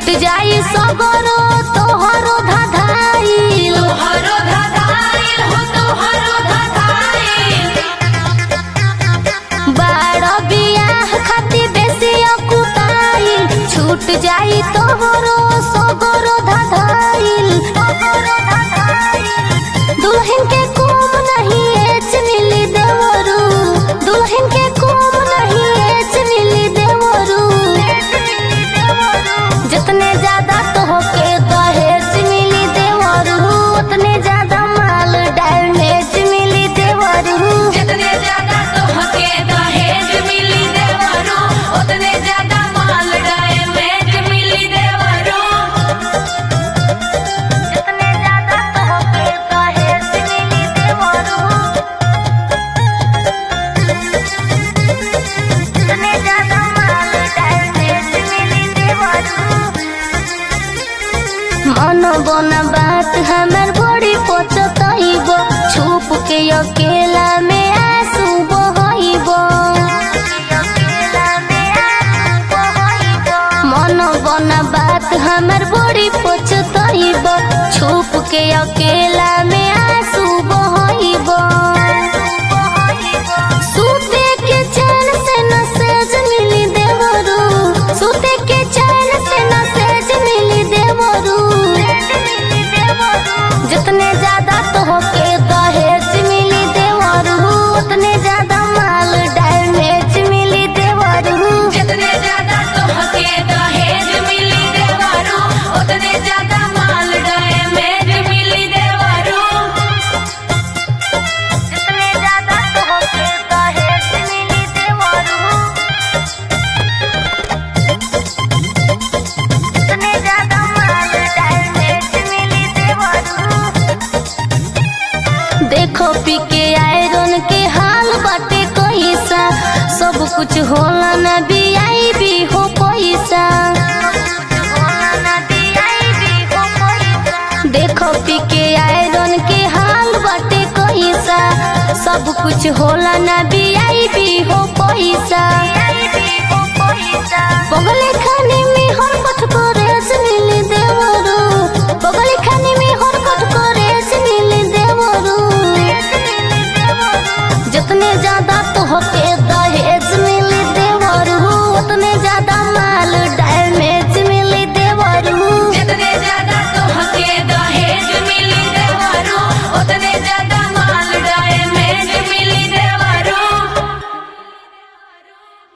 छूट जाई सगरो तोहरो धाधाइल तोहरो धधाइल हो तोहरो धधाइल बाड़ बियाह खातिर बेसी अकुताइल छूट जाई तोहरो सगरो धाधाइल दुल्हन के कोम नहीं एच मिली देवरू दुल्हन के कोम नहीं एच मिली देवरू जितने ज्यादा तोहके दहेज मिली देवरू उतने ज्यादा माल डैमेज मिली देवरू जितने ज्यादा तोहके दहेज मिली देवरो उतने ज्यादा माल डैमेज मिली देवरो जितने ज्यादा तोहके दहेज मिली देवरू उतने ज्यादा माल डैमेज मिली देवरू मन बना बात हमर बड़ी पचतइब छुप के अकेला में आंसू बहइब मन बना बात हमर बड़ी पचतइब छुप के अकेला में आंसू बहइब सूते के चैन से न सेज मिली देवरू सूते के चैन से न सेज मिली देवरू जितने ज्यादा तोहके दहेज मिली देवरू उतने ज्यादा माल डैमेज मिली देवरू जितने ज्यादा तोहके दहेज मिली देवरो उतने ज्यादा माल डैमेज मिली देवरो जितने ज्यादा तोहके दहेज मिली देवरू उतने ज्यादा माल डैमेज मिली देवरू देखो पी के आयरन के हाल बाटे कैसा सब कुछ होला ना बियाई भी हो पैसा देखो पी के आयरन के हाल बाटे कैसा सब कुछ होला ना बियाई भी हो पैसा